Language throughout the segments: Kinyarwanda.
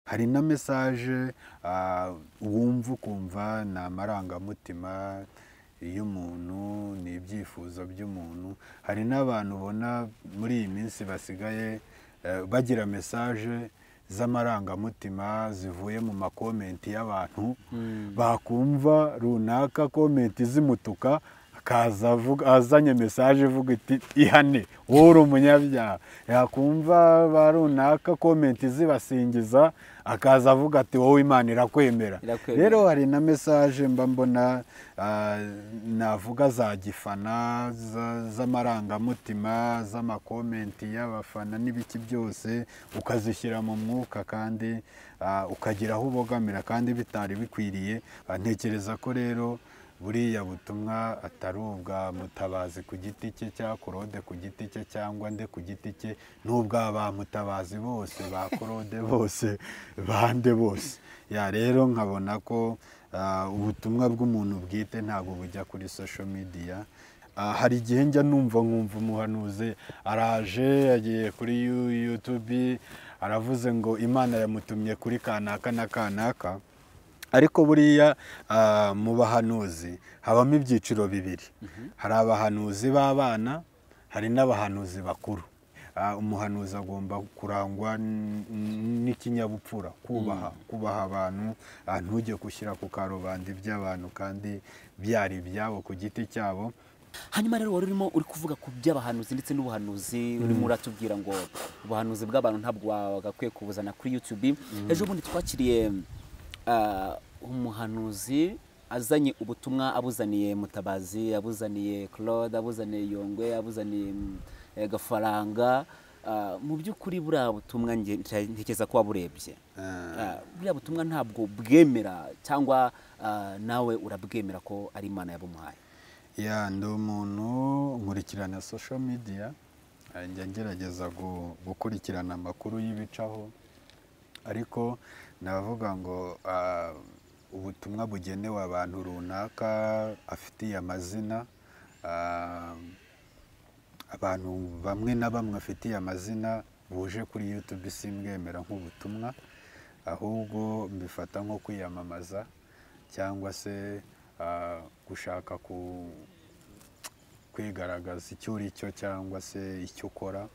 hari na mesaje wumva ukumva ni amarangamutima y'umuntu ni ibyifuzo by'umuntu hari n'abantu ubona muri iyi minsi basigaye bagira mesaje z'amarangamutima zivuye mu makomenti y'abantu bakumva runaka komenti zimutuka akaza azanye mesaje ivuga iti ihane wowe uri umunyabyaha yakumva ba runaka komenti zibasingiza akaza avuga ati wowe imana irakwemera rero hari na mesaje mba mbona navuga za gifana z'amarangamutima z'amakomenti y'abafana n'ibiki byose ukazishyira mu mwuka kandi ukagira aho ubogamira kandi bitari bikwiriye ntekereza ko rero buriya butumwa atari ubwa mutabazi ku giti cye cya korode ku giti cye cyangwa nde ku giti cye n'ubwa ba mutabazi bose ba korode bose bande bose ya rero nkabona ko ubutumwa bw'umuntu bwite ntabwo bujya kuri social media hari igihe njya numva nkumva umuhanuzi araje yagiye kuri yutube aravuze ngo imana yamutumye kuri kanaka na kanaka ariko buriya mu bahanuzi habamo ibyiciro bibiri hari abahanuzi b'abana hari n'abahanuzi bakuru umuhanuzi agomba kurangwa n'ikinyabupfura kubaha kubaha abantu ntujye gushyira ku karubanda iby'abantu kandi byari ibyabo ku giti cyabo hanyuma rero wari urimo uri kuvuga ku by'abahanuzi ndetse n'ubuhanuzi urimo uratubwira ngo ubuhanuzi bw'abantu ntabwo wagakwiye kubuzana kuri yutube ejo bundi twakiriye umuhanuzi azanye ubutumwa abuzaniye mutabazi abuzaniye claude abuzaniye yongwe abuzaniye gafaranga mu by'ukuri buriya butumwa ntekereza ko waburebye buriya butumwa ntabwo bwemera cyangwa nawe urabwemera ko ari imana yabumuhaye ndi umuntu nkurikirana social media njya ngerageza gukurikirana amakuru y'ibicaho ariko navuga ngo ubutumwa bugenewe abantu runaka afitiye amazina abantu bamwe na bamwe afitiye amazina buje kuri yutube simbwemera nk'ubutumwa ahubwo mbifata nko kwiyamamaza cyangwa se gushaka kwigaragaza icyo uri cyo cyangwa se icyo ukora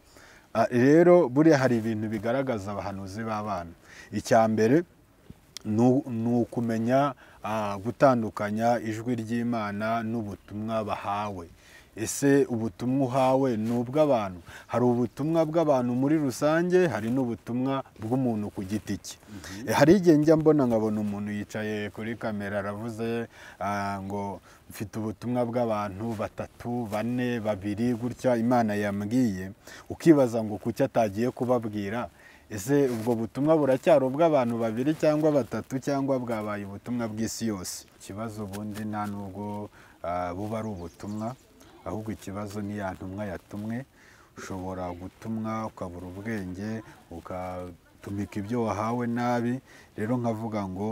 rero buriya hari ibintu bigaragaza abahanuzi b'abana icya mbere ni ukumenya gutandukanya ijwi ry'imana n'ubutumwa bahawe ese ubutumwa uhawe ni ubw'abantu hari ubutumwa bw'abantu muri rusange hari n'ubutumwa bw'umuntu ku giti cye hari igihe njya mbona nkabona umuntu yicaye kuri kamera aravuze ngo mfite ubutumwa bw'abantu batatu bane babiri gutya imana yambwiye ukibaza ngo kuki atagiye kubabwira ese ubwo butumwa buracyari ubw'abantu babiri cyangwa batatu cyangwa bwabaye ubutumwa bw'isi yose ikibazo ubundi nta nubwo buba ari ubutumwa ahubwo ikibazo ni ya ntumwa yatumwe ushobora gutumwa ukabura ubwenge ugatumika ibyo wahawe nabi rero nkavuga ngo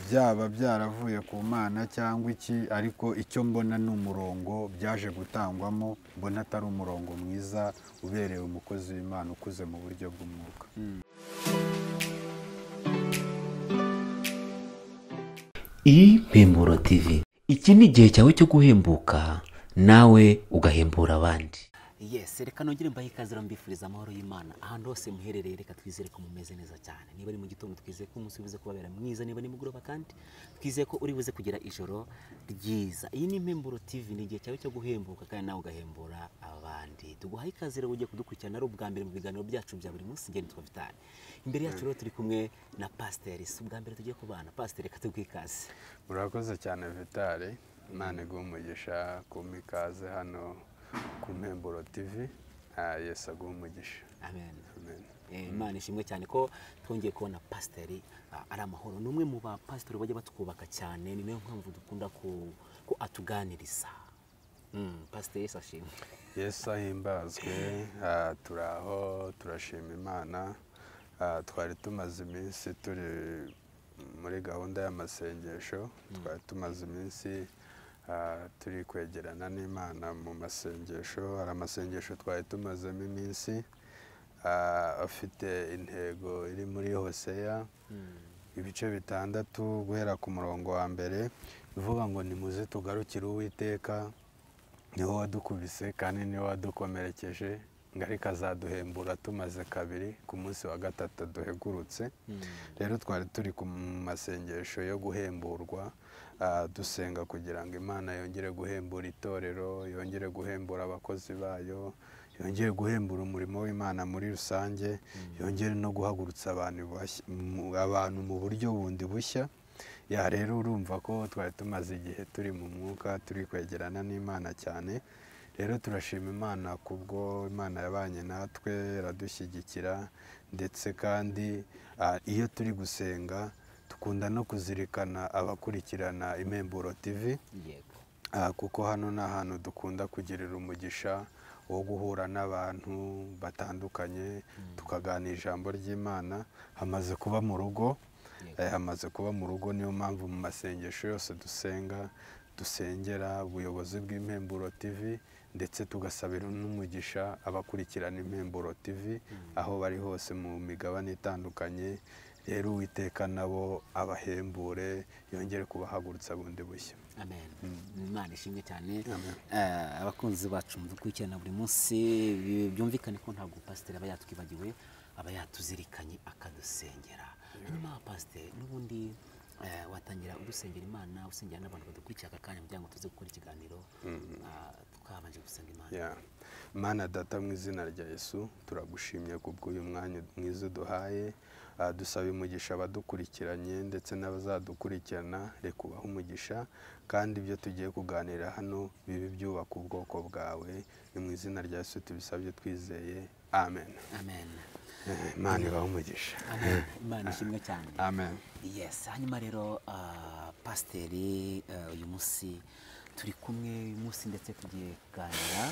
byaba byaravuye ku mana cyangwa iki ariko icyo mbona ni umurongo byaje gutangwamo mbona atari umurongo mwiza ubereye umukozi w'imana ukuze mu buryo bw'umwuka impemburo tv iki ni igihe cyawe cyo guhembuka nawe ugahembura abandi yesi reka nongere mbahe ikaze rero mbifuriza amahoro y'imana ahantu hose muherereye reka twizere ko mumeze neza cyane niba ari mu gitondo twizeye ko umunsi wibuze kubabera mwiza niba ni mugoroba kandi twizeye ko uri buze kugira ijoro ryiza iyi ni impemburo tv ni igihe cyawe cyo guhembuka kandi nawe ugahembura abandi tuguhaye ikaze rero ugiye kudukurikirana ari ubwa mbere mu biganiro byacu bya buri munsi ngeni twa vitani imbere yacu rero turi kumwe na pasiteri si ubwa mbere tugiye kubana pasiteri reka tuguhe ikaze urakoze cyane vitari imana iguha umugisha kuma ikaze hano ku mpemburo tivi yesi aguha umugisha amen imana ishimwe cyane ko twongeye kubona pasiteri ari amahoro ni umwe mu bapasiteri bajya batwubaka cyane ni nayo mpamvu dukunda ko atuganiriza pasiteri yesi ashimwe yesi ahimbazwe turi aho turashima imana twari tumaze iminsi turi muri gahunda y'amasengesho twari tumaze iminsi turi kwegerana n'imana mu masengesho hari amasengesho twari tumazemo iminsi ah, afite intego iri muri hoseya ibice bitandatu guhera ku murongo wa mbere ivuga ngo nimuze tugarukire uwiteka niwe wadukubise kandi niwe wadukomerekeje ngo ariko azaduhembura tumaze kabiri ku munsi wa gatatu duhegurutse rero twari turi ku masengesho yo guhemburwa ah, dusenga kugira ngo imana yongere guhembura itorero yongere guhembura abakozi bayo yongere guhembura umurimo w'imana muri rusange yongere no guhagurutsa abantu bashya- mu- abantu mu buryo bundi bushya ya rero urumva ko twari tumaze igihe turi mu mwuka turi kwegerana n'imana cyane rero turashima imana kubwo imana yabanye natwe iradushyigikira ndetse kandi ah, iyo turi gusenga dukunda no kuzirikana abakurikirana impemburo tv yego Ah, kuko hano ni ahantu dukunda kugirira umugisha wo guhura n'abantu batandukanye tukaganira ijambo ry'imana hamaze kuba mu rugo Yego. Eh, hamaze kuba mu rugo niyo mpamvu mu masengesho yose dusenga dusengera ubuyobozi bw'impemburo tv ndetse tugasabira n'umugisha abakurikirana impemburo tv aho bari hose mu migabane itandukanye rero uwiteka nabo abahembure yongere kubahagurutsa bundi bushya amen imana ishimwe cyane Eh, abakunzi bacu mudukurikirana buri munsi bi- byumvikane ko ntabwo pasiteri aba yatwibagiwe aba yatuzirikanye akadusengera hanyuma pasiteri n'ubundi eh, watangira udusengera imana usengera n'abantu badukurikira aka kanya kugira ngo tuze gukora ikiganiro ah, twabanje gusenga imana Ya. mana data mu izina rya yesu turagushimye kubw'uyu mwanya mwiza uduhaye Ah, dusaba umugisha abadukurikiranye ndetse n'abazadukurikirana reka ubahe umugisha kandi ibyo tugiye kuganira hano bibe byubaka ubwoko bwawe ni mu izina rya yesu tubisabye twizeye amen amen Eh, mana ibahe umugisha amen imana ishimwe cyane amen yes hanyuma rero ah, pasiteri ah, uyu munsi turi kumwe uyu munsi ndetse tugiye kuganira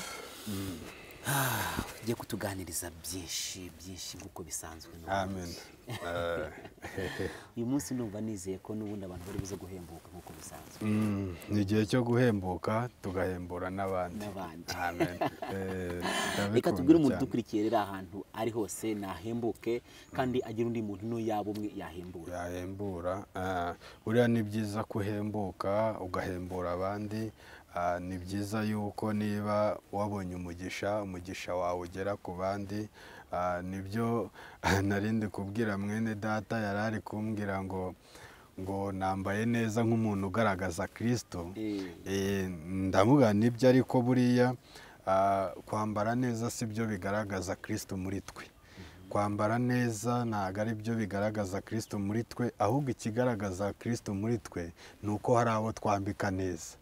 Ah, ugiye kutuganiriza byinshi byinshi nk'uko bisanzwe n'ubundi. amen Eh, uyu munsi numva nizeye ko n'ubundi abantu bari buze guhembuka nk'uko bisanzwe mm, ni igihe cyo guhembuka tugahembura n'abandi N'abandi. amen Eh, reka ndabikunda tubwire umuntu cyane. udukurikiye rero ahantu ari hose nahembuke kandi agira undi muntu no yaba umwe yahembura yahembura ah, buriya ni byiza ko uhembuka ugahembura abandi ah, ni byiza yuko niba wabonye umugisha umugisha wawe ugera ku bandi ah, nibyo narindi kubwira mwene data yari ari kumbwira ngo ngo nambaye neza nk'umuntu ugaragaza kirisito Eh. Eh, ndamubwira nibyo ariko buriya ah, kwambara neza si byo bigaragaza kirisito muri twe kwambara neza ntabwo ari byo bigaragaza kirisito muri twe ahubwo ikigaragaza kirisito muri twe ni uko hari abo twambika neza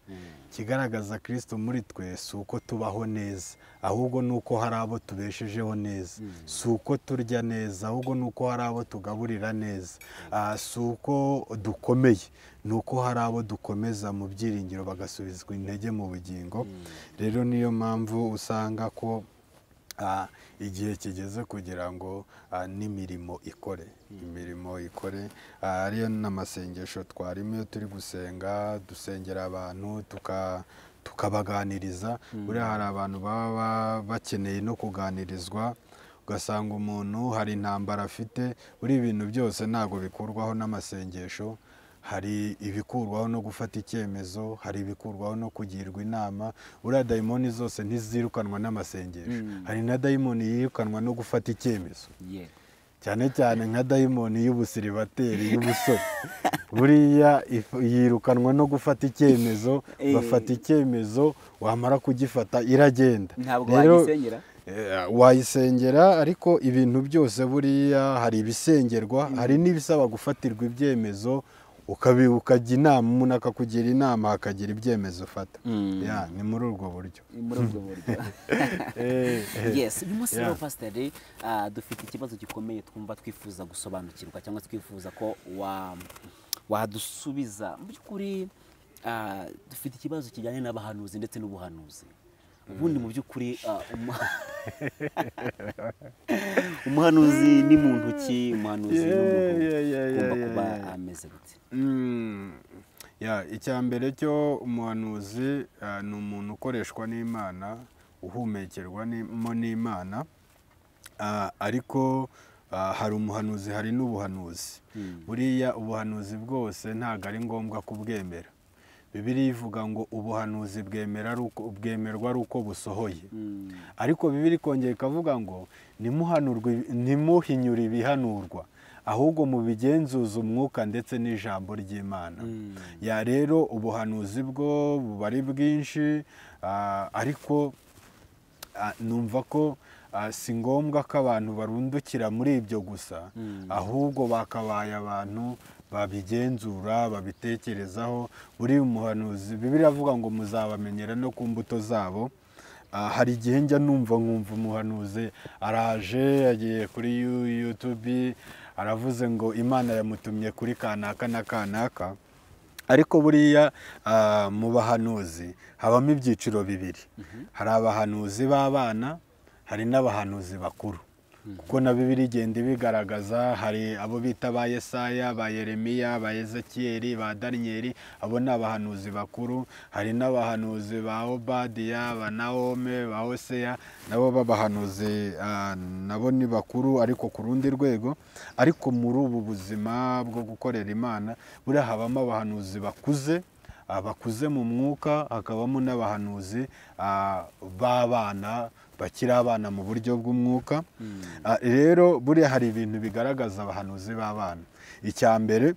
ikigaragaza kirisito muri twe si uko tubaho neza ahubwo ni uko hari abo tubeshejeho neza si uko turya neza ahubwo ni uko hari abo tugaburira neza Ah, si uko dukomeye ni uko hari abo dukomeza mu byiringiro bagasubizwa intege mu bugingo rero niyo mpamvu usanga ko Ah, igihe kigeze kugira ngo ah, n'imirimo ikore imirimo ikore ah, ariyo n'amasengesho twarimo iyo turi gusenga dusengera abantu tuka tukabaganiriza buriya hari abantu baba ba- bakeneye no kuganirizwa ugasanga umuntu hari intambara afite buri ibintu byose ntabwo bikurwaho n'amasengesho hari ibikurwaho no gufata icyemezo hari ibikurwaho no kugirwa inama buriya dayimoni zose ntizirukanwa n'amasengesho hari na dayimoni yirukanwa no gufata icyemezo yego cyane cyane nka dayimoni y'ubusiribateri y'ubusore buriya if- yirukanwa no gufata icyemezo Eh. bafata icyemezo wamara kugifata iragenda ntabwo Rero- wagisengera Eh, wayisengera ariko ibintu byose buriya hari ibisengerwa hari n'ibisaba gufatirwa ibyemezo ukabi- ukajya inama umuntu akakugira inama hakagira ibyemezo ufata Ya, ni muri ubwo buryo muri ubwo buryo Eh, eh, yes uyu munsi rero yeah. pasiteri ah, dufite ikibazo gikomeye twumva twifuza gusobanukirwa cyangwa twifuza ko wa- wadusubiza mu by'ukuri ah, dufite ikibazo kijyanye n'abahanuzi ndetse n'ubuhanuzi ubundi mu by'ukuri ah, umu- umuhanuzi ni muntu ki umuhanuzi ni umuntu Yeah, yeah, yeah, ugomba yeah, kuba yeah. ameze gute Mm, ya icya mbere cyo umuhanuzi ah, ni umuntu ukoreshwa n'imana uhumekerwamo n'imana Ah, ariko ah, hari umuhanuzi hari n'ubuhanuzi buriya ubuhanuzi bwose ntabwo ari ngombwa kubwemera bibiriya ivuga ngo ubuhanuzi bwemera ari uko- bwemerwa ari uko busohoye ariko bibiri ikongera ikavuga ngo "Nimuhanurwe ibi- nimuhinyure ibihanurwa ahubwo mubigenzuze umwuka ndetse n'ijambo ry'imana ya rero ubuhanuzi bwo buba ari bwinshi ah, ariko ah, numva ko ah, si ngombwa ko abantu barundukira muri ibyo gusa ahubwo bakabaye abantu babigenzura babitekerezaho buri umuhanuzi bibiri avuga ngo muzabamenyera no ku mbuto zabo Ah, hari igihe njya numva nkumva umuhanuzi araje yagiye kuri Yu- youtube aravuze ngo imana yamutumye kuri kanaka na kanaka ariko buriya ah, mu bahanuzi habamo ibyiciro bibiri hari abahanuzi b'abana hari n'abahanuzi bakuru kuko na bibiri igenda ibigaragaza hari abo bita ba yesaya ba yeremiya ba ezekiyeli ba daniyeli abo ni abahanuzi bakuru hari n'abahanuzi ba obadiya ba naome ba hoseya nabo b'abahanuzi ah, nabo ni bakuru ariko ku rundi rwego ariko muri ubu buzima bwo gukorera imana buriya habamo abahanuzi bakuze abakuze mu mwuka hakabamo n'abahanuzi ah, b'abana bakiri abana mu buryo bw'umwuka Ah, rero buriya hari ibintu bigaragaza abahanuzi b'abana icya mbere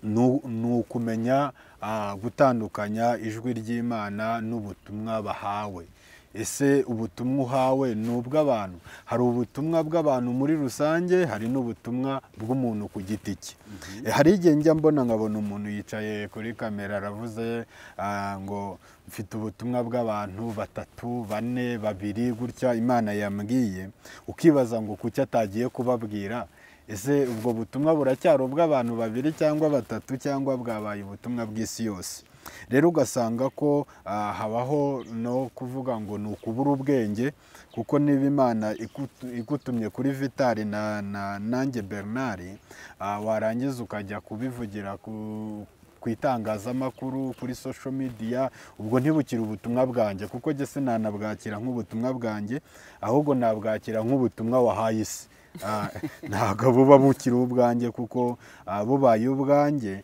ni u- ni ukumenya ah, gutandukanya ijwi ry'imana n'ubutumwa bahawe ese ubutumwa uhawe ni ubw'abantu hari ubutumwa bw'abantu muri rusange hari n'ubutumwa bw'umuntu ku giti cye Eh, hari igihe njya mbona nkabona umuntu yicaye kuri kamera aravuze ah, ngo mfite ubutumwa bw'abantu batatu bane babiri gutya imana yambwiye ukibaza ngo kuki atagiye kubabwira ese ubwo butumwa buracyari ubw'abantu babiri cyangwa batatu cyangwa bwabaye ubutumwa bw'isi yose rero ugasanga ko ah, habaho no kuvuga ngo ni ukubura ubwenge kuko niba imana ikutu- igutumye kuri vitari na, na nanjye bernard ah, warangiza ukajya kubivugira ku ku itangazamakuru kuri social media ubwo ntibukire ubutumwa bwanjye kuko njye sinanabwakira nk'ubutumwa bwanjye ahubwo nabwakira nk'ubutumwa wahaye isi Ah, ntabwo buba bukiri ubwanjye kuko ah, bubaye ubwanjye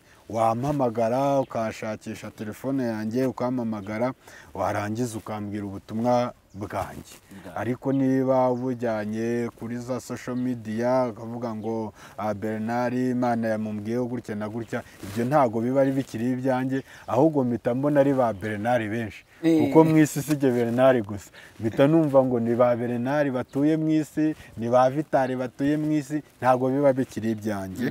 wampamagara ukashakisha telefone yanjye ukampamagara warangiza ukambwira ubutumwa bwanjye ariko niba bujyanye kuri za social media ukavuga ngo ah, Bernard imana yamubwiyeho gutya na gutya ibyo ntabwo biba ari bikiri ibyanjye ahubwo mpita mbona ari ba Bernard benshi Eh. kuko mu isi si jye Bernard gusa mpita numva ngo ni ba Bernard batuye mu isi ni ba Vitali batuye mu isi ntabwo biba bikiri ibyanjye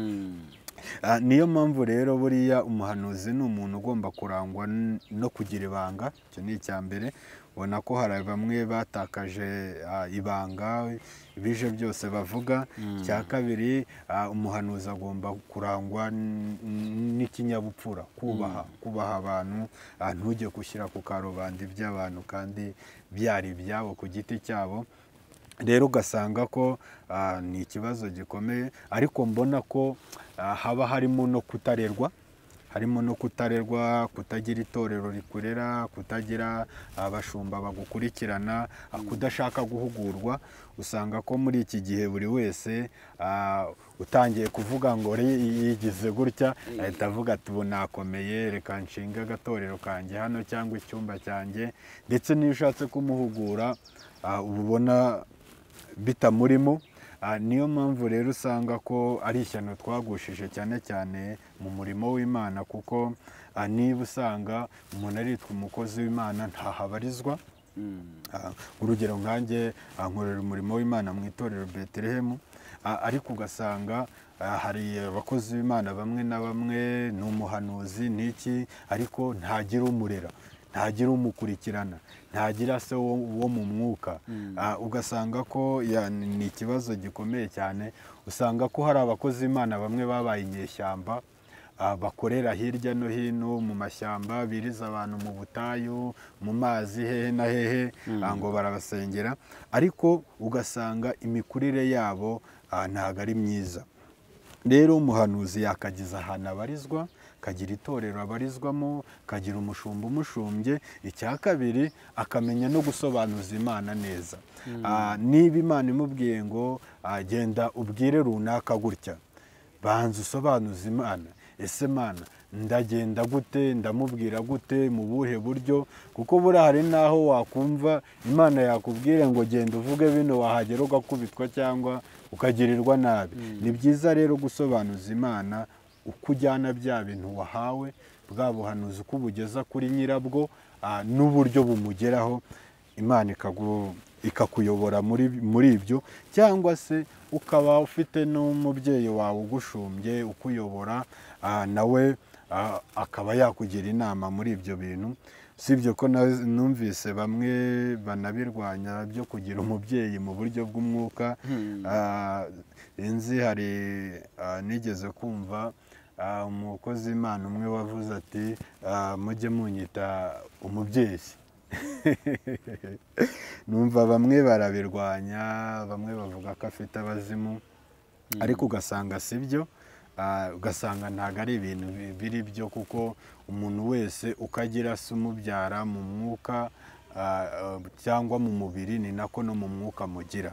Ah, niyo mpamvu rero buriya umuhanuzi ni umuntu ugomba kurangwa n- no kugira ibanga icyo ni icya mbere ubona ko hari bamwe batakaje ah, ibanga bije byose bavuga icya kabiri ah, umuhanuzi agomba kurangwa n- n- n'ikinyabupfura kubaha kubaha abantu ah, ntujye gushyira ku karubanda iby'abantu kandi byari ibyabo ku giti cyabo rero ugasanga ko ah, ni ikibazo gikomeye ariko mbona ko ah, haba harimo no kutarerwa harimo no kutarerwa kutagira itorero rikurera kutagira abashumba bagukurikirana ah, kudashaka guhugurwa usanga ko muri iki gihe buri wese ah, utangiye kuvuga ngo "Re- yigize gutya ahita avuga ati ubu nakomeye reka nshinge agatorero kanjye hano cyangwa icyumba cyanjye ndetse n'iyo ushatse kumuhugura ah, uba ubona bitamurimo Ah, niyo mpamvu rero usanga ko ari ishyano twagushije cyane cyane mu murimo w'imana kuko ah, niba usanga umuntu aritwa umukozi w'imana ntahabarizwa Ah, urugero nkanjye ah, nkorera umurimo w'imana mu itorero betelehemu Ah, ariko ugasanga ah, hari abakozi b'imana bamwe na bamwe ni umuhanuzi n'iki ariko ntagira umurera ntagira umukurikirana ntagira se wo, wo mu mwuka Ah, ugasanga ko ya- ni ikibazo gikomeye cyane usanga ko hari abakozi b'imana bamwe babaye inyeshyamba ah, bakorera hirya no hino mu mashyamba biriza abantu mu butayu mu mazi hehe na hehe ah, ngo barabasengera ariko ugasanga imikurire yabo ah, ntabwo ari myiza rero umuhanuzi yakagiza ahantu abarizwa kagira itorero abarizwamo kagira umushumba umushumbye icya kabiri akamenya no gusobanuza imana neza Ah, niba imana imubwiye ngo ah, genda ubwire runaka gutya banza usobanuze imana ese mana ndagenda gute ndamubwira gute mu buhe buryo kuko buriya hari n'aho wakumva imana yakubwira ngo genda uvuge bino wahagera ugakubitwa cyangwa ukagirirwa nabi ni byiza rero gusobanuza imana uko ujyana bya bintu wahawe bwa buhanuzi uko ubugeza kuri nyirabwo ah, n'uburyo bumugeraho imana ikagu- ikakuyobora muri muri ibyo cyangwa se ukaba ufite n'umubyeyi wawe ugushumbye ukuyobora ah, nawe ah, akaba yakugira inama muri ibyo bintu si ibyo ko na- numvise bamwe banabirwanya byo kugira umubyeyi mu buryo bw'umwuka Ah, inzi hari ah, nigeze kumva ah, umukozi imana umwe wavuze ati ah, mujye munyita umubyeyi numva bamwe barabirwanya bamwe bavuga ko afite abazimu ariko ugasanga si byo ah, ugasanga ntabwo ari ibintu bi- biri byo kuko umuntu wese uko agira se umubyara mu mwuka ah, ah, cyangwa mu mubiri ni nako no mu mwuka mugira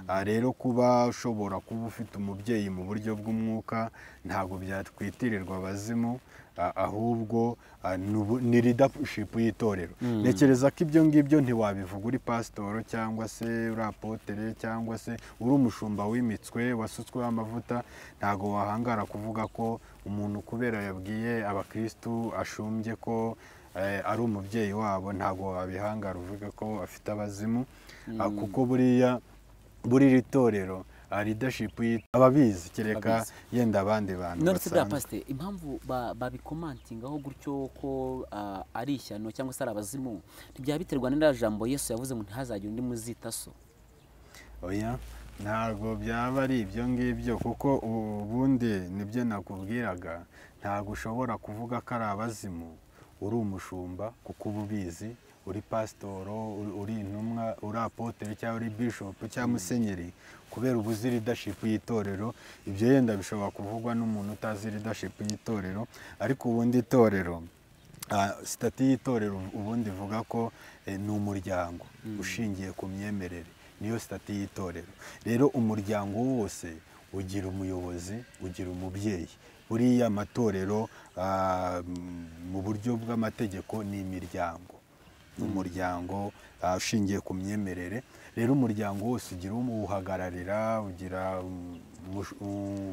Ah, rero kuba ushobora kuba ufite umubyeyi mu buryo bw'umwuka ntabwo byatwitirirwa abazimu ah, ahubwo ah, ni ubu- ni leadership y'itorero ntekereza ko ibyo ngibyo ntiwabivuga uri pasitoro cyangwa se uri apotere cyangwa se uri umushumba wimitswe wasutsweho amavuta ntabwo wahangara kuvuga ko umuntu kubera yabwiye abakirisitu ashumbye ko eh, ari umubyeyi wabo ntabwo wabihangara uvuga ko afite abazimu Ah, kuko buriya buri iri torero ah, leadership y'i- ababizi kereka Ababizi. yenda abandi bantu none se bwa basanzwe. pasite impamvu ba- babikomantingaho gutyo ko ah, ari ishyano cyangwa se ari abazimu ntibyaba biterwa n'iriya jambo yesu yavuze ngo ntihazagire undi muzita so oya ntabwo byaba ari ibyo ngibyo kuko ubundi nibyo nakubwiraga ntabwo ushobora kuvuga ko ari abazimu uri umushumba kuko uba ubizi uri pasitoro uri- uri intumwa uri apotere cyangwa uri bishopu cyangwa musenyeri kubera ubuzi leadership y'itorero ibyo yenda bishobora kuvugwa n'umuntu utazi leadership y'itorero ariko ubundi itorero Ah, sitati y'itorero ubundi ivuga ko eh, ni umuryango ushingiye ku myemerere niyo sitati y'itorero rero umuryango wose ugira umuyobozi ugira umubyeyi buriya amatorero ah, m- mu buryo bw'amategeko ni imiryango ni umuryango ah, ushingiye ku myemerere rero umuryango wose ugira uwuhagararira ugira um, umush- um,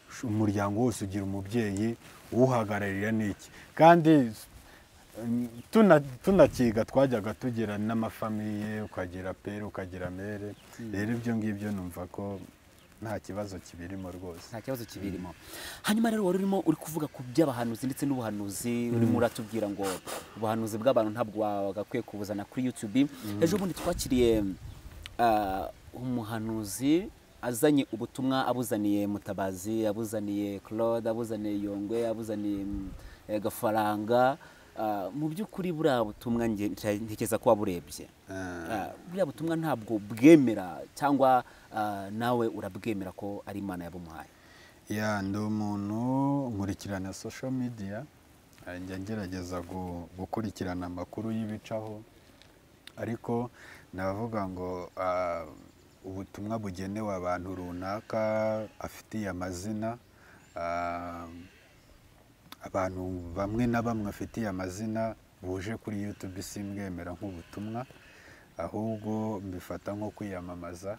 sh- umuryango wose ugira umubyeyi uwuhagararira ni iki kandi mm, tuna- tunakiga twajyaga tugira n'amafamiye ukagira pere ukagira mere rero ibyo ngibyo numva ko nta kibazo kibirimo rwose nta kibazo kibirimo hanyuma rero wari urimo uri kuvuga ku by'abahanuzi ndetse n'ubuhanuzi urimo uratubwira ngo ubuhanuzi bw'abantu ntabwo wagakwiye kubuzana kuri yutubi ejo bundi twakiriye ah, umuhanuzi azanye ubutumwa abuzaniye mutabazi abuzaniye claude abuzaniye yongwe abuzaniye mm, eh, gafaranga Ah, mu by'ukuri buriya butumwa nge- ntekereza ko waburebye Ah, buriya butumwa ntabwo bwemera cyangwa ah, nawe urabwemera ko ari imana yabumuhaye ya ndi umuntu nkurikirana social media eh, njya ngerageza gu- gukurikirana amakuru y'ibicaho ariko navuga ngo ah, ubutumwa bugenewe abantu runaka afitiye amazina ah, abantu bamwe na bamwe afitiye amazina buje kuri youtube simbwemera nk'ubutumwa ahubwo mbifata nko kwiyamamaza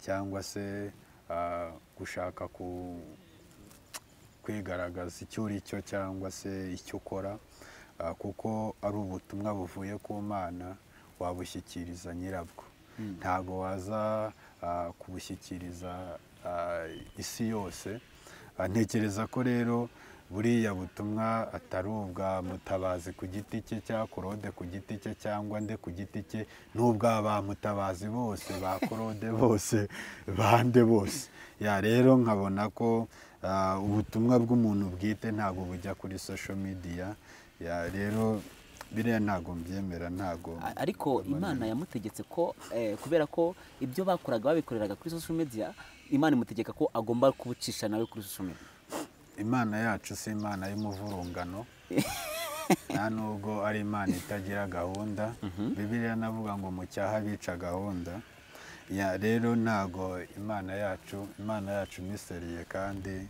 cyangwa se ah, gushaka ku kwigaragaza icyo uri cyo cyangwa se icyo ukora ah, kuko ari ubutumwa buvuye ku mana wabushyikiriza nyirabwo ntabwo waza ah, kubushyikiriza ah, isi yose Ah, ntekereza ko rero buriya butumwa atari ubwa mutabazi ku giti cye cya korode ku giti cye cyangwa nde ku giti cye n'ubwa ba mutabazi bose ba korode bose bande bose ya rero nkabona ko ah, ubutumwa bw'umuntu bwite ntabwo bujya kuri social media ya rero biriya ntabwo mbyemera ntabwo A- ariko imana yamutegetse ko eh, kubera ko ibyo bakoraga babikoreraga kuri social media imana imutegeka ko agomba kubicisha nawe kuri social media imana yacu si imana y'umuvurungano nta nubwo ari imana itagira gahunda bibiriya navuga ngo mu cyaha bica gahunda Ya, rero ntago imana yacu imana yacu ni seriye kandi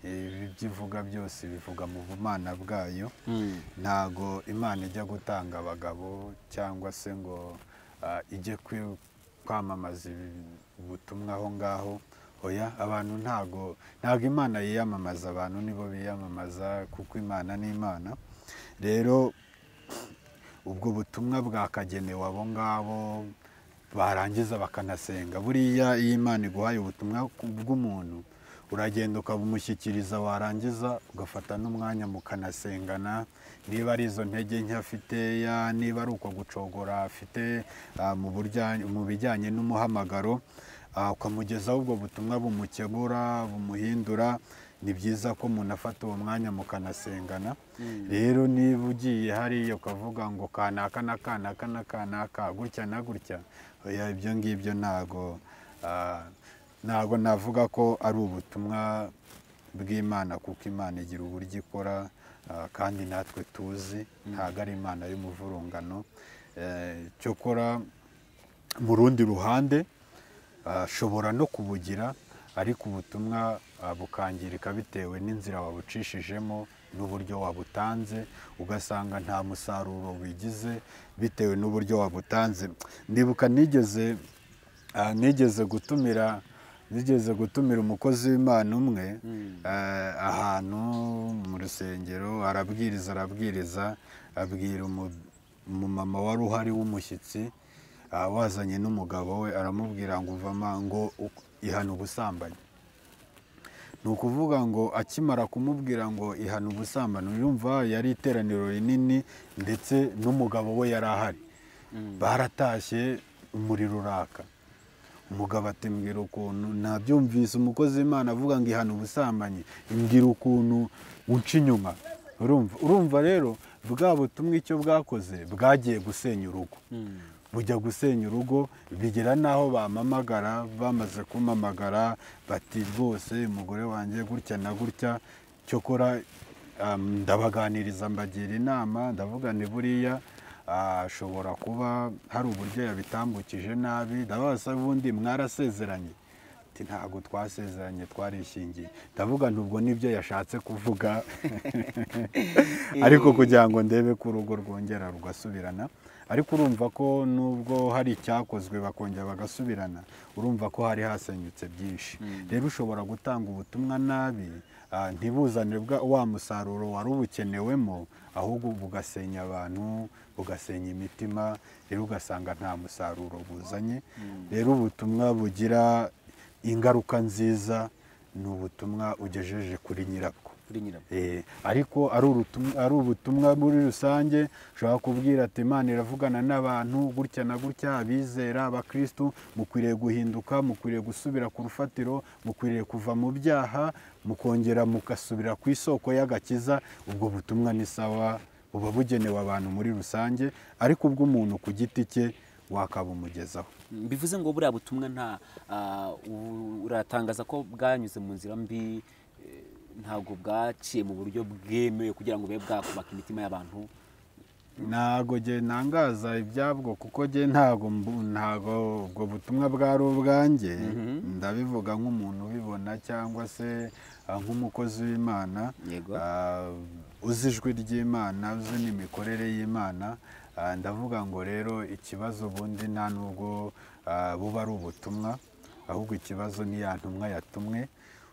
ibi byo ivuga byose bivuga mu bumana bwayo ntago imana ijya gutanga abagabo cyangwa se ngo ah, ijye kwi- kwamamaza ibi- ubutumwa aho ngaho oya abantu ntago ntago imana yiyamamaza abantu nibo biyamamaza kuko imana ni imana rero ubwo butumwa bwakagenewe abo ngabo barangiza bakanasenga buriya iyo imana iguhaye ubutumwa ku- bw'umuntu uragenda ukabumushyikiriza warangiza ugafata n'umwanya mukanasengana niba ari izo ntege nke afite ya niba ari uko gucogora afite ah, mu burya- mu bijyanye n'umuhamagaro ah, ukamugezaho ubwo butumwa bumukebura bumuhindura ni byiza ko umuntu afata uwo mwanya mukanasengana rero niba ugiye hariya ukavuga ngo kanaka na kanaka na kanaka gutya na gutya oya ibyo ngibyo ntago ah, ntago navuga ko ari ubutumwa bw'imana kuko imana igira uburyo ikora ah, kandi natwe tuzi ntago ari imana y'umuvurungano Eh, cyokora mu rundi ruhande ashobora no kubugira ariko ubutumwa ah, bukangirika bitewe n'inzira wabucishijemo n'uburyo wabutanze ugasanga nta musaruro wigize bitewe n'uburyo wabutanze ndibuka nigeze ah, nigeze gutumira nigeze gutumira umukozi w'imana umwe ah, ahantu mu rusengero arabwiriza arabwiriza abwira umu- umumama wari uhari w'umushyitsi Ah, wazanye n'umugabo we aramubwira ngo uvama ngo u- ihana ubusambanyi ni ukuvuga ngo akimara kumubwira ngo ihana ubusambanyi yumva yari iteraniro rinini ndetse n'umugabo we yari ahari baratashye umuriro uraka umugabo ati mbwira ukuntu nabyumvise umukozi w'imana avuga ngo ihana ubusambanyi mbwira ukuntu unca inyuma urumva urumva rero bwa butumwa icyo bwakoze bwagiye gusenya urugo bujya gusenya urugo bigera n'aho bamamagara bamaze kumamagara bati rwose umugore wanjye gutya na gutya cyokora um, ndabaganiriza mbagira inama ndavuga ni buriya ashobora kuba hari uburyo yabitambukije nabi ndabasa ubundi mwarasezeranye ati ntabwo twasezeranye twarishingiye ndavuga ntubwo nibyo yashatse kuvuga ariko kugira ngo ndebe ko urugo rwongera rugasubirana ariko urumva ko nubwo hari icyakozwe bakongera bagasubirana urumva ko hari hasenyutse byinshi rero ushobora gutanga ubutumwa nabi ah, ntibuzane bwa- wa musaruro wari ubukenewemo ahubwo bugasenya abantu bugasenya imitima rero ugasanga nta musaruro buzanye rero ubutumwa bugira ingaruka nziza ni ubutumwa ugejeje kuri nyirabwo kuri nyirabwo Eh, ariko ari urutum- ari ubutumwa muri rusange ushobora kubwira ati imana iravugana n'abantu gutya na gutya abizera abakirisitu mukwiriye guhinduka mukwiriye gusubira ku rufatiro mukwiriye kuva mu byaha mukongera mugasubira ku isoko y'agakiza ubwo butumwa ni sawa buba bugenewe abantu muri rusange ariko ubw'umuntu ku giti cye wakabumugezaho Mm, bivuze ngo buriya butumwa nta ah, u- uratangaza ko bwanyuze mu nzira mbi eh, ntabwo bwaciye mu buryo bwemewe kugira ngo bube bwakubaka imitima y'abantu ntago jye ntangaza ibyabwo kuko jye ntago mbu- ntago ubwo butumwa bwari ubwanjye ndabivuga nk'umuntu ubibona cyangwa se ah, nk'umukozi w'imana Yego. Ah, uzi ijwi ry'imana uzi n'imikorere y'imana Ah, ndavuga ngo rero ikibazo ubundi nta nubwo ah, buba ari ubutumwa ahubwo ikibazo ni ya ntumwa yatumwe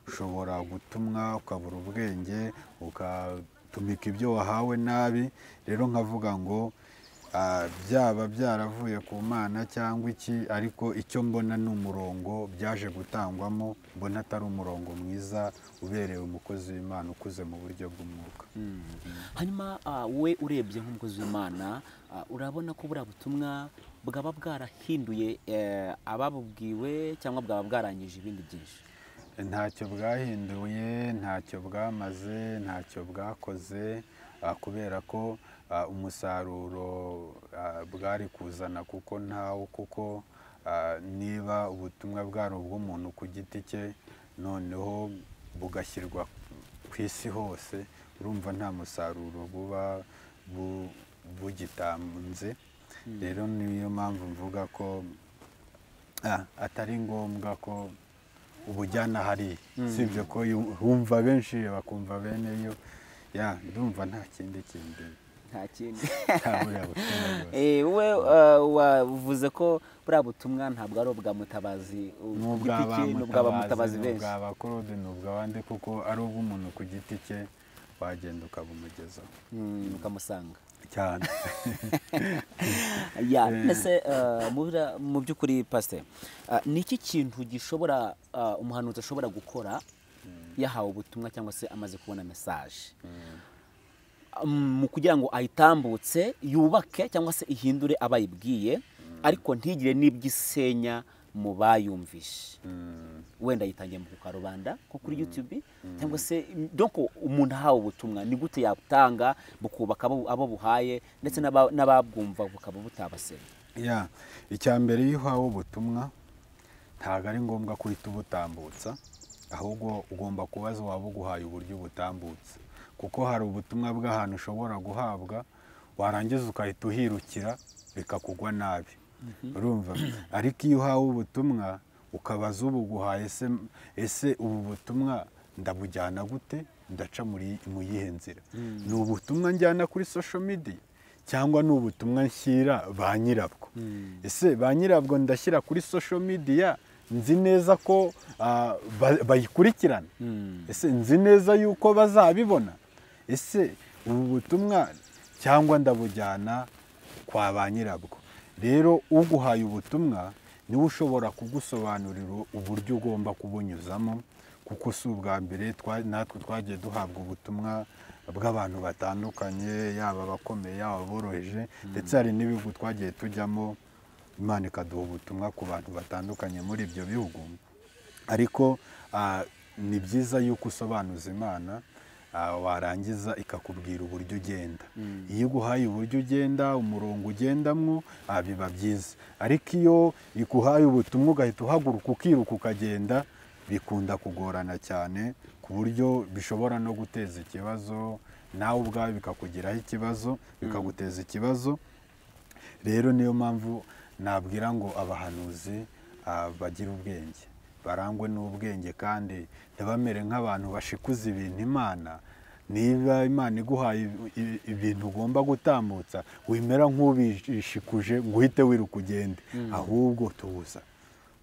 ushobora gutumwa ukabura ubwenge ugatumika ibyo wahawe nabi rero nkavuga ngo ah, byaba byaravuye ku mana cyangwa iki ariko icyo mbona ni umurongo byaje gutangwamo mbona atari umurongo mwiza ubereye umukozi w'imana ukuze mu buryo bw'umwuka hanyuma ah, we urebye nk'umukozi w'imana ah, urabona ko buriya butumwa bwaba bwarahinduye eh, ababubwiwe cyangwa bwaba bwarangije ibindi byinshi ntacyo bwahinduye ntacyo bwamaze ntacyo bwakoze ah, kubera ko ah, umusaruro ah, bwari kuzana kuko ntawo kuko ah, niba ubutumwa bwari ubw'umuntu ku giti cye noneho bugashyirwa ku isi hose urumva nta musaruro buba bu- bugitanze rero niyo mpamvu mvuga ko ah, atari ngombwa ko ubujyana hariya usibye ko yu- humva benshi bakumva bene yo ya ndumva nta kindi kindi nta kindi cyaburiya butumwa rwose. Eh, wowe eh, wavuze ko buriya butumwa ntabwo ari ubwa mutabazi ku ni giti cye, ni ubwa ba mutabazi ubw'abamutabazi ni benshi ubw'abakorode ni ubw'abandi kuko ari ubw'umuntu ku giti cye wagenda ukabumugezaho Mm, ukamusanga cyane ya mbese eh, mu bira- mu by'ukuri pasite ni iki kintu gishobora eh, umuhanuzi ashobora gukora yahawe ubutumwa cyangwa se amaze kubona mesaje mu kugira ngo ayitambutse yubake cyangwa se ihindure abo ayibwiye ariko ntigire n'iby'isenya mu bayumvishe wenda yitangiye mu kukarubanda nko kuri yutube cyangwa se doko umuntu ahawe ubutumwa ni gute yabutanga bukubaka abo abo buhaye ndetse n'aba- n'ababwumva bukaba butabasenya ya icya mbere iyo uhawe ubutumwa ntabwo ari ngombwa ko uhita ubutambutsa ahubwo ugomba kubaza waba uguhaye uburyo ubutambutsa kuko hari ubutumwa bw'ahantu ushobora guhabwa warangiza ugahita uhirukira bikakugwa nabi urumva ariko iyo uhawe ubutumwa ukabaza ubuguhaye ese ese ubu butumwa ndabujyana gute ndaca muri mu yihe nzira ni ubutumwa njyana kuri social media cyangwa ni ubutumwa nshyira ba nyirabwo ese ba nyirabwo ndashyira kuri social media nzi neza ko ah, ba- bayikurikirana ese nzi neza yuko bazabibona ese ubu butumwa cyangwa ndabujyana kwa ba nyirabwo rero uguhaye ubutumwa niwe ushobora kugusobanurira uburyo ugomba kubunyuzamo kuko si ubwa mbere twa- natwe twagiye duhabwa ubutumwa bw'abantu batandukanye yaba abakomeye yaba aboroheje ndetse hari n'ibihugu twagiye tujyamo imana ikaduha ubutumwa ku bantu batandukanye muri ibyo bihugu ariko ah, ni byiza yuko usobanuza imana ah, warangiza ikakubwira uburyo ugenda iyo iguhaye uburyo ugenda umurongo ugendamwo ah, biba byiza ariko iyo iguhaye ubutumwa ugahita uhaguruka ukiruka ukagenda bikunda kugorana cyane ku buryo bishobora no guteza ikibazo nawe ubwawe bikakugiraho ikibazo bikaguteza ikibazo rero niyo mpamvu nabwira ngo abahanuzi ah, bagire ubwenge barangwe n'ubwenge kandi ntibamere nk'abantu bashikuza ibintu imana niba imana iguhaye i- i- ibintu ugomba gutambutsa wimera nk'ubishikuje ngo uhite wiruka ugende ahubwo tuza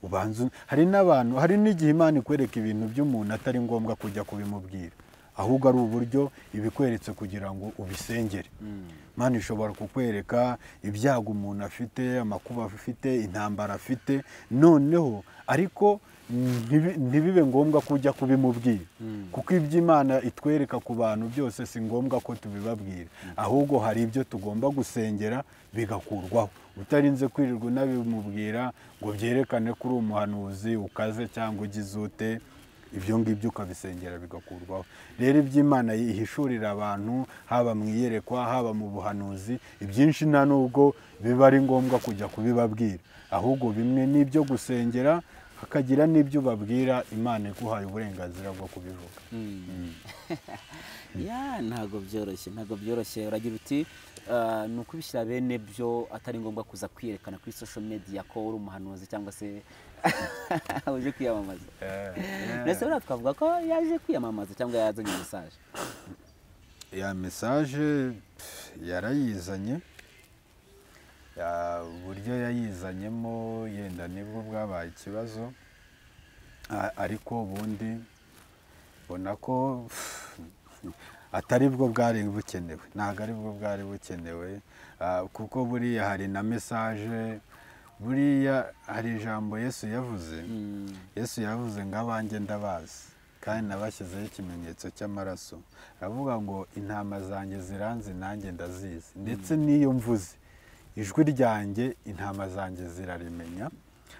ubanza u- hari n'abantu hari n'igihe imana ikwereka ibintu by'umuntu atari ngombwa kujya kubimubwira ahubwo ari uburyo ibikweretse kugira ngo ubisengere imana ishobora kukwereka ibyago umuntu afite amakuba afite intambara afite noneho ariko ntibi- ntibibe ngombwa ko ujya kubimubwira kuko ibyo imana itwereka ku bantu byose si ngombwa ko tubibabwira ahubwo hari ibyo tugomba gusengera bigakurwaho utarinze kwirirwa unabimubwira ngo byerekane ko uri umuhanuzi ukaze cyangwa ugize ute ibyo ngibyo ukabisengera bigakurwaho rero iby'imana ihishurira abantu haba mu iyerekwa haba mu buhanuzi ibyinshi nta nubwo biba ari ngombwa kujya kubibabwira ahubwo bimwe n'ibyo gusengera hakagira n'ibyo ubabwira imana iguhaye uburenganzira bwo kubivuga ya ntabwo byoroshye ntabwo byoroshye uragira uti eh, ni ukubishyira bene byo atari ngombwa kuza kwiyerekana kuri social media ko uri umuhanuzi cyangwa se uje kwiyamamaza ndetse buriya twavuga ko yaje kwiyamamaza cyangwa yazanye mesaje ya mesaje pf, yarayizanye Ya, uburyo yayizanyemo yenda nibwo bwabaye ikibazo A- ariko ubundi mbona ko pf, atari bwo bwari bukenewe ntabwo ari bwo bwari bukenewe Ah, kuko buriya hari na mesaje buriya hari ijambo yesu yavuze yesu yavuze ngo abanjye ndabazi kandi nabashyizeho ikimenyetso cy'amaraso aravuga ngo intama zanjye ziranze nanjye ndazizi ndetse n'iyo mvuze ijwi ryanjye intama zanjye zirarimenya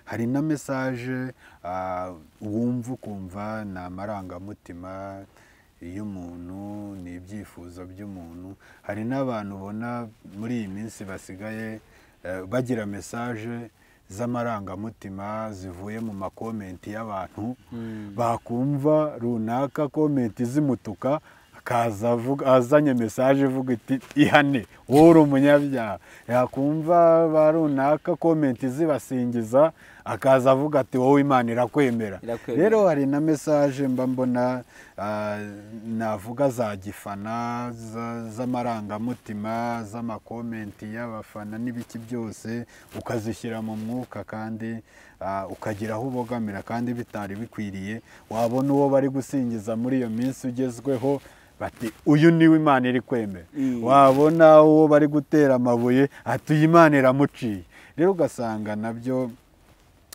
hari na mesaje ah, wumva ukumva ni amarangamutima y'umuntu ni ibyifuzo by'umuntu hari n'abantu ubona muri iyi minsi basigaye eh, bagira mesaje z'amarangamutima zivuye mu makomenti y'abantu bakumva runaka komenti zimutuka akaza avuga- azanye mesaje ivuga iti ihane wowe uri umunyabyaha yakumva ba runaka komenti zibasingiza akaza avuga ati wowe imana irakwemera Irakwemera. rero hari na mesaje mba mbona ah, navuga za gifana za- z'amarangamutima z'amakomenti y'abafana n'ibiki byose ukazishyira mu mwuka kandi ah, ukagira aho ubogamira kandi bitari bikwiriye wabona uwo bari gusingiza muri iyo minsi ugezweho bati uyu niwe imana iri kwemera wabona uwo bari gutera amabuye ati uyu imana iramuciye rero ugasanga nabyo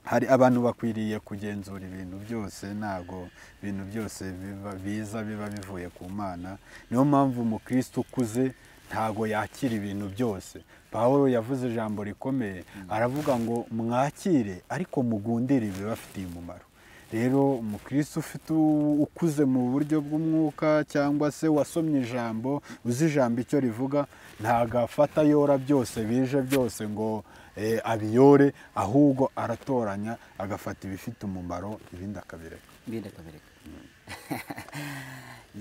hari abantu bakwiriye kugenzura ibintu byose ntabwo ibintu byose biba biza biba bivuye ku mana niyo mpamvu umukristo ukuze ntabwo yakira ibintu byose paul yavuze ijambo rikomeye aravuga ngo mwakire ariko mugundire ibibafitiye umumaro rero umukristo ufite u- ukuze mu buryo bw'umwuka cyangwa se wasomye ijambo uzi ijambo icyo rivuga ntabwo afata yora byose bije byose ngo eh, abiyore ahubwo aratoranya agafata ibifite umumaro ibindi akabireka mbinde kabereka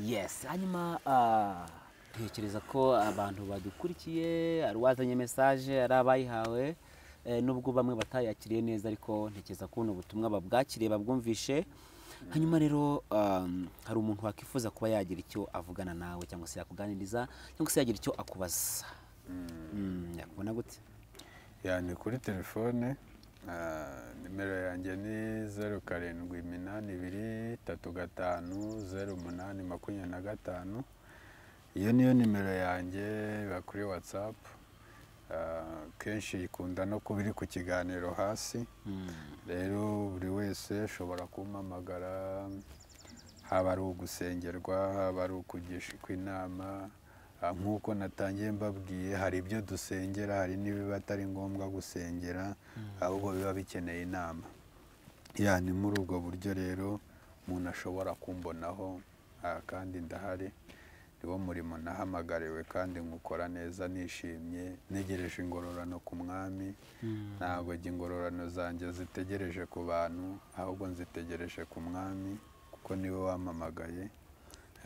yes hanyuma ah, tekereza ko abantu badukurikiye hari uwazanye mesaje hari abayihawe eh, nubwo bamwe batayakiriye neza ariko ntekereza ko buno butumwa babwakiriye babwumvishe hanyuma rero um, hari umuntu wakwifuza kuba yagira icyo avugana nawe cyangwa se yakuganiriza cyangwa se yagira icyo akubaza Mm, yakubona gute yani kuri telefone ah, nimero yanjye ni zeru karindwi iminani ibiri tatu gatanu zeru umunani makumyabiri na gatanu iyo niyo nimero yanjye iba kuri watsapu kenshi ikunda no kuba iri ku kiganiro hasi rero buri wese ashobora kumpamagara haba ari ugusengerwa haba ari ukugishwa inama Ah, nk'uko natangiye mbabwiye hari ibyo dusengera hari n'ibiba atari ngombwa gusengera ahubwo biba bikeneye inama ya ni muri ubwo buryo rero umuntu ashobora kumbonaho ah, kandi ndahari ni wo murimo nahamagariwe kandi nkukora neza nishimye ntegereje ingororano ku mwami ntabwo njye ingororano zanjye zitegereje ku bantu ahubwo nzitegereje ku mwami kuko niwe wampamagaye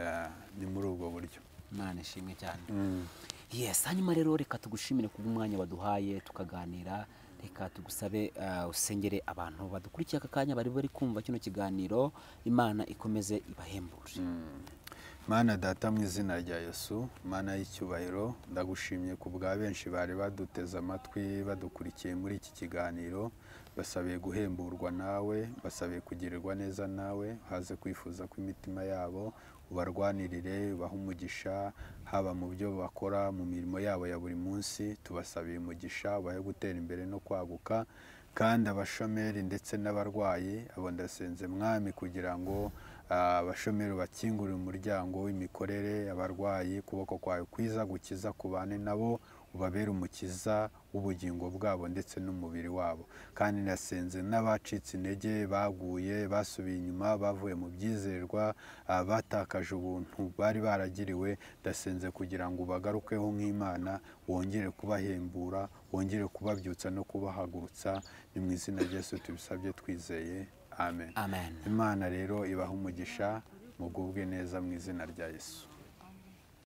Ah, ni muri ubwo buryo imana ishimwe cyane yes hanyuma rero reka tugushimire kubw'umwanya waduhaye tukaganira reka tugusabe ah, usengere abantu badukurikiye aka kanya bari bari kumva kino kiganiro imana ikomeze ibahembure mana data mu izina rya yesu mana y'icyubahiro ndagushimye ku bwa benshi bari baduteze amatwi badukurikiye muri iki kiganiro basabiye guhemburwa nawe basabiye kugirirwa neza nawe haze kwifuza kw'imitima yabo ubarwanirire ubahe umugisha haba mu byo bakora mu mirimo yabo ya buri munsi tubasabiye umugisha ubahe gutera imbere no kwaguka kandi abashomeri ndetse n'abarwayi abo ndasenze mwami kugira ngo ah, abashomeri bakingurire umuryango w'imikorere abarwayi ukuboko kwawe kwiza gukiza kubane nabo ubabere umukiza w'ubugingo bwabo ndetse n'umubiri wabo kandi nasenze n'abacitse intege baguye basubiye inyuma bavuye mu byizerwa ah, batakaje ubuntu bari baragiriwe ndasenze kugira ngo ubagarukeho nk'imana wongere kubahembura wongere kubabyutsa no kubahagurutsa ni mu izina rya Yesu tubisabye twizeye amen amen imana rero ibaha umugisha mugubwe neza mu izina rya yesu